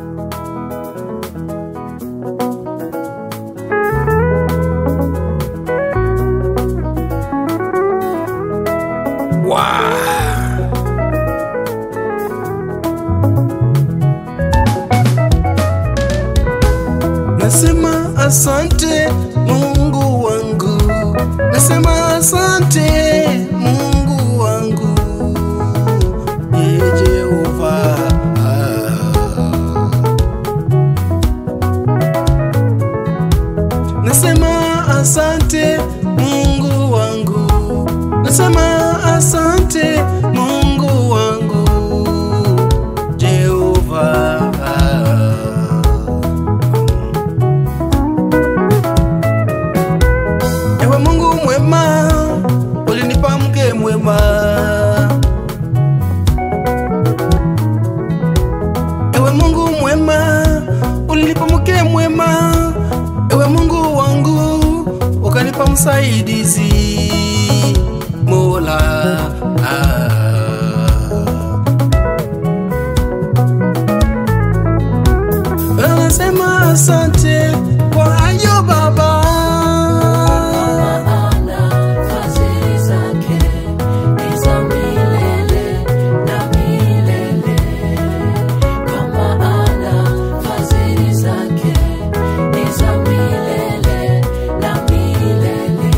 Nasema asante Mungu wangu, nasema asante Mungu wangu, Ee Jehova. Nasema asante Mungu wangu, nasema asante Mungu wangu, Jehova. Ewe Mungu mwema, ulinipa mke mwema. Ewe Mungu mwema, ulinipa mke mwema. Ewe Mungu wangu, ukanipa msaidizi Mola. Ah. Anasema asante kwa hayo Baba. Maana fadhili zake ni za milele na milele. Kwa maana fadhili zake ni za milele na milele.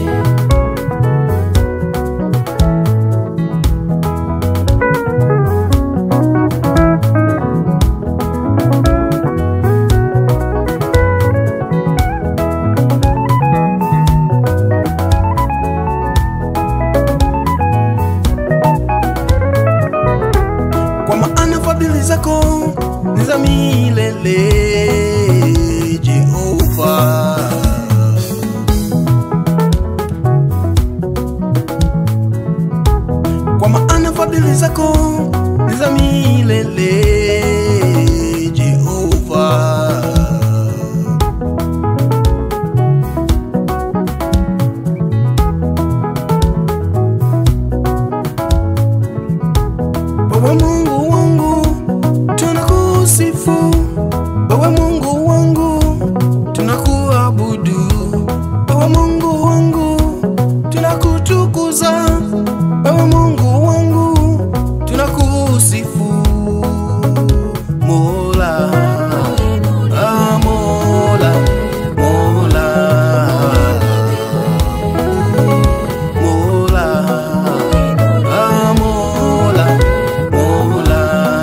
kwa maana fadhili zako ni za milele Jehova. Kwa maana fadhili zako ni za milele Jehova. Wewe Mungu wangu tunakusifu, wewe Mungu wangu tunakuabudu, wewe Mungu wangu tunakutukuza, wewe Mungu wangu tunakusifu. Mola, ah, Mola, Mola, Mola, ah, Mola, Mola.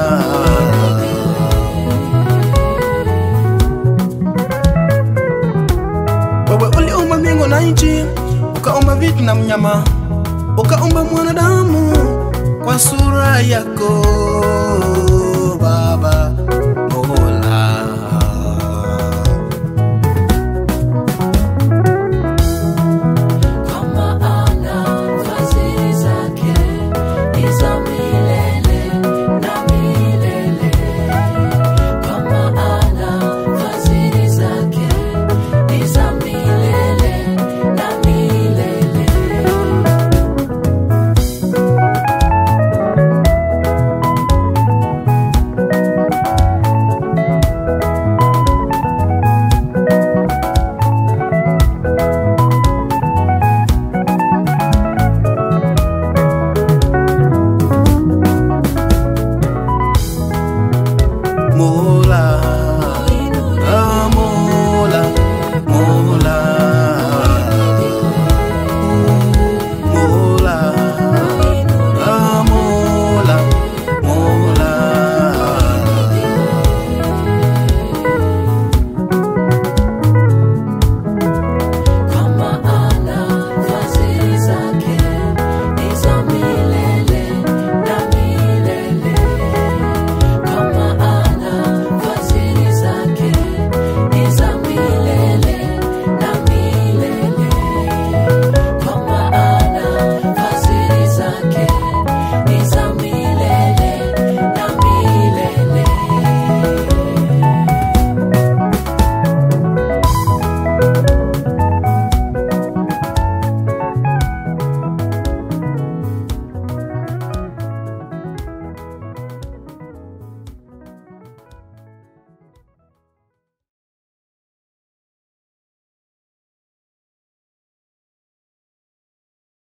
Wewe uliumba mbingu na nchi, ukaumba vitu na mnyama, ukaumba mwanadamu kwa sura yako Baba Mola. Kwa maana fadhili zake ni za milele na milele. Kwa maana fadhili zake ni za milele na milele. Mola